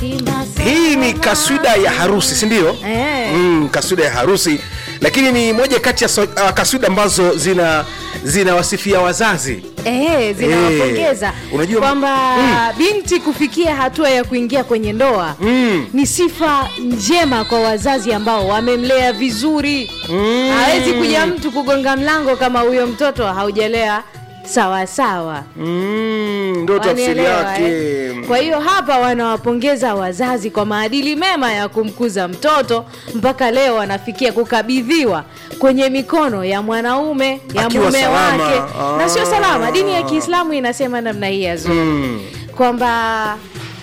Simba hii ni salama. kaswida ya harusi si ndio Eh. mm, kaswida ya harusi lakini ni moja kati ya so, uh, kaswida ambazo zina zinawasifia wazazi Eh, zinawapongeza Eh, unajua- kwamba binti kufikia hatua ya kuingia kwenye ndoa Mm. ni sifa njema kwa wazazi ambao wamemlea vizuri hawezi kuja mtu kugonga mlango kama huyo mtoto haujalea sawa sawa mm, ndo tafsiri Wanielewa, yake eh? Kwa hiyo hapa wanawapongeza wazazi kwa maadili mema ya kumkuza mtoto mpaka leo wanafikia kukabidhiwa kwenye mikono ya mwanaume ya Akiwa mume salama. wake na sio Ah. salama. Dini ya Kiislamu inasema namna hii ya Zuri mm. kwamba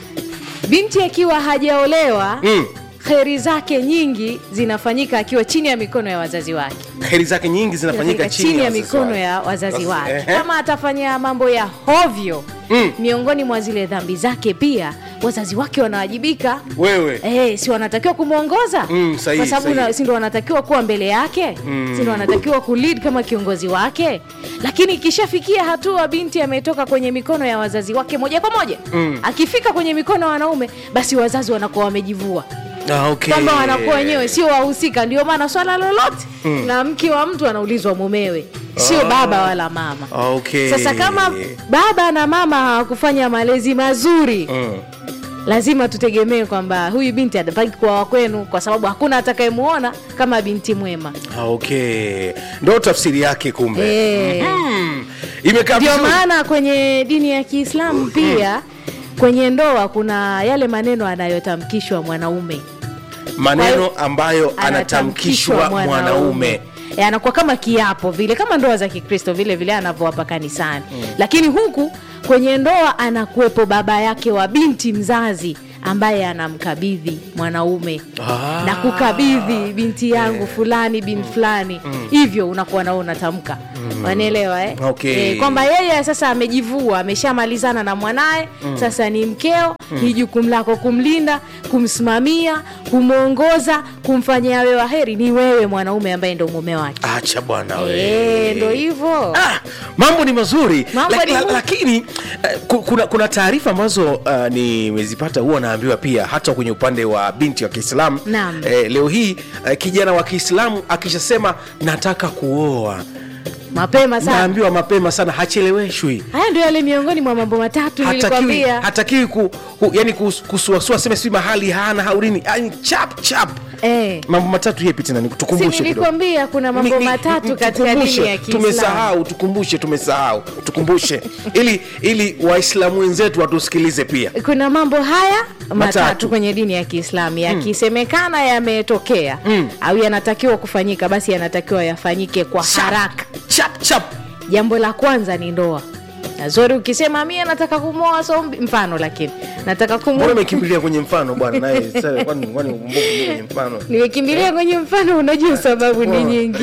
binti akiwa hajaolewa Mm. kheri zake nyingi zinafanyika akiwa chini ya mikono ya wazazi wake heri zake nyingi zinafanyika chini, chini ya wazazi mikono wake. ya wazazi Basi, wake. ehe. Kama atafanya mambo ya hovyo Mm. miongoni mwa zile dhambi zake, pia wazazi wake wanawajibika. wewe Eh, si wanatakiwa kumwongoza Mm, sahihi, kwa sababu sahihi. na- si ndo wanatakiwa kuwa mbele yake Mm. si ndo wanatakiwa kulead kama kiongozi wake lakini ikishafikia hatua binti ametoka kwenye mikono ya wazazi wake moja kwa moja Mm. akifika kwenye mikono ya wanaume basi wazazi wanakuwa wamejivua ah, okay. kwamba wanakuwa wenyewe sio wahusika ndio maana swala lolote na mke wa mtu anaulizwa mumewe sio baba wala mama okay. sasa kama baba na mama hawakufanya malezi mazuri mm. lazima tutegemee kwamba huyu binti atapaki kuwa wa kwenu kwa sababu hakuna atakayemuona kama binti mwema ah, okay. ndo tafsiri yake kumbe Eh. mm. imekaa ndio vizuri. maana kwenye dini ya kiislamu pia kwenye ndoa kuna yale maneno anayotamkishwa mwanaume maneno Kwa ambayo anatamkishwa mwanaume E, anakuwa kama kiapo vile kama ndoa za kikristo vile vile anavyowapa kanisani lakini huku kwenye ndoa anakuwepo baba yake wa binti mzazi ambaye anamkabidhi mwanaume Ah. na kukabidhi binti yangu fulani bin fulani hivyo unakuwa nao unatamka wanaelewa eh? Okay. Eh, kwamba yeye sasa amejivua ameshamalizana na mwanaye sasa ni mkeo ni jukumu lako kumlinda kumsimamia kumwongoza kumfanyia awe waheri ni wewe mwanaume ambaye ndo mume wake acha bwana we Eh, ndo hivyo Ah, mambo ni mazuri Mambo Lak- ni la- mu- lakini eh, ku- kuna, kuna taarifa ambazo uh, nimezipata huwa naambiwa pia hata kwenye upande wa binti wa kiislamu Naam. eh, leo hii eh, kijana wa kiislamu akishasema nataka kuoa mapema sana naambiwa mapema sana hacheleweshwi haya ndio yale miongoni mwa mambo matatu hatakiwi, nilikwambia hatakiwi ku, ku, yani kus- kusuasua seme si mahali hana haurini yani chap chap eh. mambo matatu yepi tena si nikutukumbushe kidogo. nilikwambia kuna mambo Ni- ni- matatu ni- katika tukumbushe. dini ya kiislamu tumesahau tukumbushe tumesahau tukumbushe ili ili waislamu wenzetu watusikilize pia kuna mambo haya matatu, Matatu. kwenye dini ya kiislamu yakisemekana yametokea au yanatakiwa kufanyika basi yanatakiwa yafanyike kwa haraka chap chap jambo la kwanza ni ndoa nazori ukisema mie nataka kumwoa sombi mfano lakini nataka mbona kumwoa umekimbilia kwenye mfano bwana naye sasa, kwani kwani umbuku kwenye mfano nimekimbilia kwenye mfano unajua sababu ni nyingi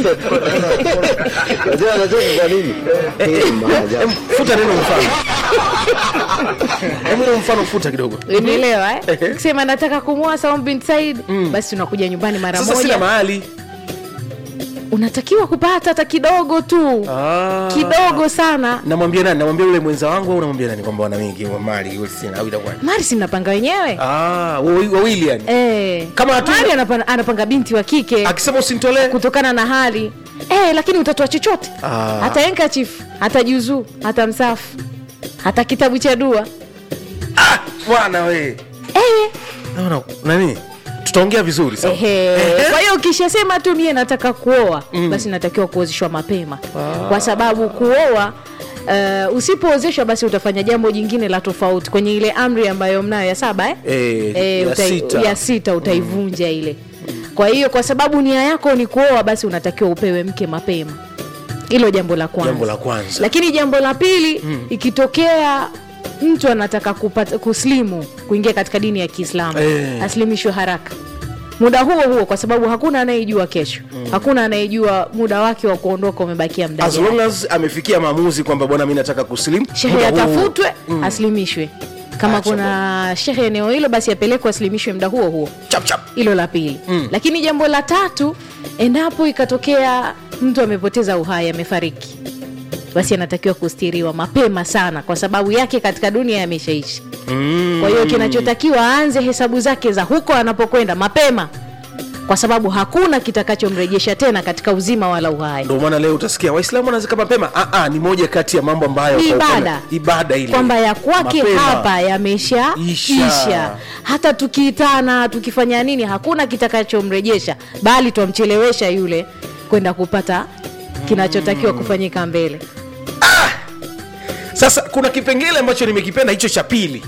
Unajua anacheka kwa nini? Hii maajabu. Em, futa neno mfano Em, neno mfano futa kidogo unielewa eh? kusema nataka kumwoa Saum bin Said basi unakuja nyumbani mara sasa sina moja mahali unatakiwa kupata hata kidogo tu Ah. kidogo sana namwambia nani namwambia yule mwenza wangu au namwambia nani kwamba wana mingi wa mali yule sina au itakuwa mari si mnapanga wenyewe ah wawi- wawili yani Eh, Kama hatu- Mari anapanga, anapanga binti wa kike akisema usinitolee kutokana na hali eh, lakini utatoa chochote Ah. hata enkachifu hata juzuu hata msafu hata kitabu cha dua ah bwana we eh, naona nani tutaongea vizuri sawa ehe. kwa hiyo ukishasema tu mie nataka kuoa basi natakiwa kuozeshwa mapema kwa sababu kuoa Uh, usipoozeshwa basi utafanya jambo jingine la tofauti kwenye ile amri ambayo mnayo ya saba eh? Eh, Eh, ya utai- sita. ya sita utaivunja ile kwa hiyo kwa sababu nia yako ni kuoa basi unatakiwa upewe mke mapema hilo jambo la kwanza jambo la kwanza lakini jambo la pili ikitokea mtu anataka kupata, kuslimu kuingia katika dini ya kiislamu Eh. aslimishwe haraka muda huo huo kwa sababu hakuna anayejua kesho hakuna anayejua muda wake wa kuondoka umebakia muda as gani. long as amefikia maamuzi kwamba bwana mi nataka kuslim shehe muda huo- atafutwe aslimishwe kama Acha kuna shehe eneo hilo basi apelekwe aslimishwe muda huo huo chap chap hilo la pili mm. lakini jambo la tatu endapo ikatokea mtu amepoteza uhai amefariki basi anatakiwa kustiriwa mapema sana kwa sababu yake katika dunia yameshaishi mm. kwa hiyo kinachotakiwa aanze hesabu zake za huko anapokwenda mapema kwa sababu hakuna kitakachomrejesha tena katika uzima wala uhai ndio maana leo utasikia waislamu wanazika mapema ah, ah, ni moja kati ya mambo ambayo Ni kwa upande- ibada. ibada ile kwamba ya kwake Mapema. hapa yamesha Isha. isha. hata tukiitana tukifanya nini hakuna kitakachomrejesha bali twamchelewesha yule kwenda kupata kinachotakiwa kufanyika mbele sasa kuna kipengele ambacho nimekipenda hicho cha pili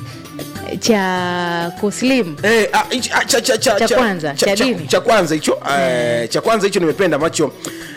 cha kuslimu Eh, ah, hicho- ah, cha- cha- cha- Cha cha- kwanza, cha dini. cha kwanza hicho eh, cha kwanza hicho nimependa ambacho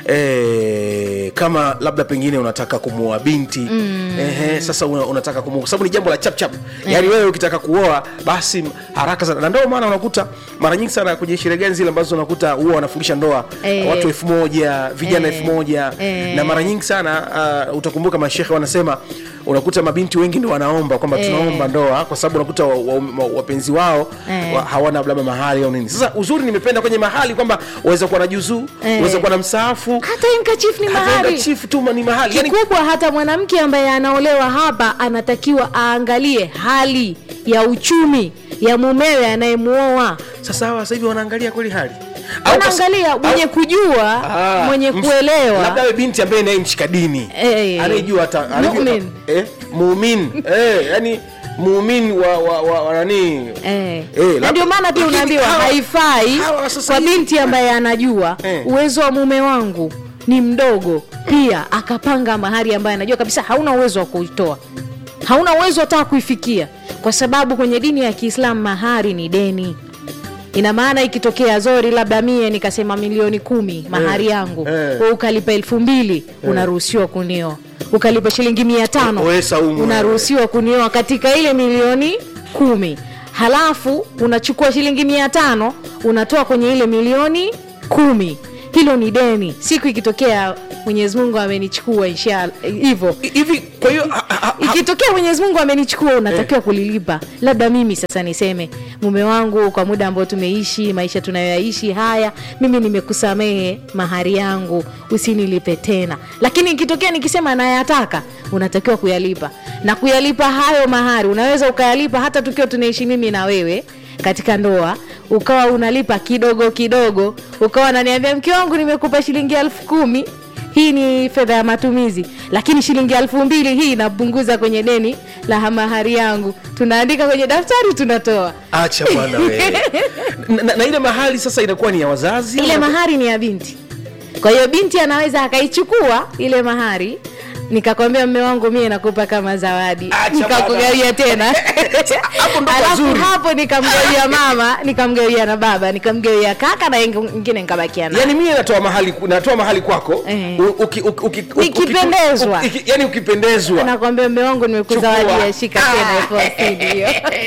eh, kama labda pengine unataka kumuoa binti mm. eh, sasa una, unataka kumuoa kwa sababu ni jambo la chap chap yaani wewe ukitaka kuoa basi haraka sana na ndio maana unakuta mara nyingi sana kwenye sherehe gani zile ambazo unakuta huwa wanafungisha ndoa Eh. watu elfu moja vijana Eh. elfu moja Eh. na mara nyingi sana uh, utakumbuka mashehe wanasema unakuta mabinti wengi ndo wanaomba kwamba Eh. tunaomba ndoa kwa sababu unakuta wa, wa, wa, wapenzi wao Eh. wa, hawana labda mahali au nini sasa uzuri nimependa kwenye mahali kwamba waweza kuwa na juzuu Eh. waweza kuwa na msaafu hata inkachifu ni mahari chifu tu ni mahali yani, kikubwa hata mwanamke ambaye anaolewa hapa anatakiwa aangalie hali ya uchumi ya mumewe anayemuoa sasa hawa sasa hivi wanaangalia kweli hali Au kwa- anaangalia mwenye au- kujua Ah, mwenye ms- kuelewa labda awe binti ambaye naye mshika dini Eh. anayejua hata anajua- Mu'min. eh, muumini eh, yani muumini wa, wa, wa, wa nani Eh. Eh, na labda- ndio maana pia lakini unaambiwa hawa- haifai hawa sasa kwa hivi- binti ambaye anajua Eh. uwezo wa mume wangu ni mdogo pia akapanga mahari ambaye anajua kabisa hauna uwezo wa kuitoa hauna uwezo hata kuifikia kwa sababu kwenye dini ya kiislamu mahari ni deni ina maana ikitokea zori labda mie nikasema milioni kumi mahari yangu eh. we ukalipa elfu mbili unaruhusiwa kunioa ukalipa shilingi mia tano We Saumu, unaruhusiwa kunioa katika ile milioni kumi halafu unachukua shilingi mia tano unatoa kwenye ile milioni kumi hilo ni deni siku ikitokea mwenyezi mungu amenichukua inshallah hivyo hivi kwa hiyo ha- ha- ha- ikitokea mwenyezi mungu amenichukua unatakiwa kulilipa labda mimi sasa niseme mume wangu kwa muda ambao tumeishi maisha tunayoyaishi haya mimi nimekusamehe mahari yangu usinilipe tena lakini ikitokea nikisema nayataka unatakiwa kuyalipa na kuyalipa hayo mahari unaweza ukayalipa hata tukiwa tunaishi mimi na wewe katika ndoa ukawa unalipa kidogo kidogo ukawa naniambia mke wangu nimekupa shilingi elfu kumi hii ni fedha ya matumizi lakini shilingi elfu mbili hii inapunguza kwenye deni la mahari yangu tunaandika kwenye daftari tunatoa acha bwana wewe na, na, na ile mahali sasa inakuwa ni ya wazazi ile ama- mahari ni ya binti kwa hiyo binti anaweza akaichukua ile mahari nikakwambia mme wangu mie nakupa kama zawadi Acha nikakugawia tena Hapo ndo alafu pazuri. hapo nikamgawia mama nikamgawia na baba nikamgawia kaka na ingine nikabakia naye yani mie natoa mahali natoa mahali kwako Eh. u- uki- uki- uki- uki- Nikipendezwa. uki- uki- yani ukipendezwa nakwambia mme wangu nimekuzawadia Chukua. shika tena elfu hamsini hiyo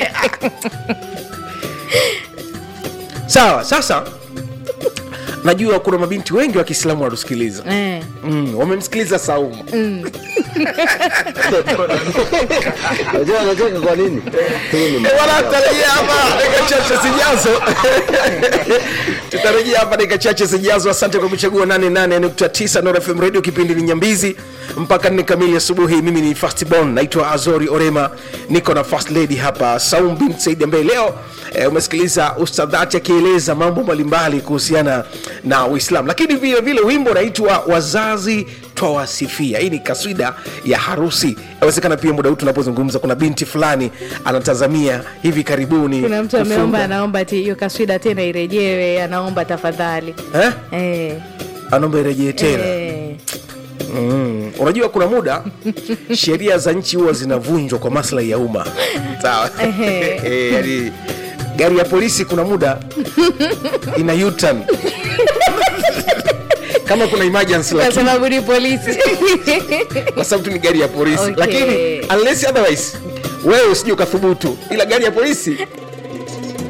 sawa sasa najua kuna mabinti wengi wa kiislamu wanatusikiliza Eh. mm, wamemsikiliza saumu Unajua anacheka kwa nini? Hii ni Eh, wala tutarejea hapa dakika chache zijazo tutarejea hapa dakika chache zijazo asante kwa kuchagua 88.9 Nord FM radio kipindi ni nyambizi mpaka nne kamili asubuhi mimi ni fastbon naitwa azori orema niko na first lady hapa saum bin said ambaye leo eh, umesikiliza ustadhati akieleza mambo mbalimbali kuhusiana na uislam lakini vile vile wimbo unaitwa wazazi twawasifia hii ni kaswida ya harusi inawezekana pia muda huu tunapozungumza kuna binti fulani anatazamia hivi karibuni kuna mtu kufunga. ameomba anaomba ti hiyo kaswida tena irejewe anaomba tafadhali eh? eh, anaomba irejee tena eh. mm. unajua kuna muda sheria za nchi huwa zinavunjwa kwa maslahi ya umma sawa Ehe. Eh, yaani, gari ya polisi kuna muda ina U-turn. kama kuna emergency kwa lakini sababu ni polisi kwa sababu tu ni gari ya polisi Okay. lakini unless otherwise wewe usije ukathubutu ila gari ya polisi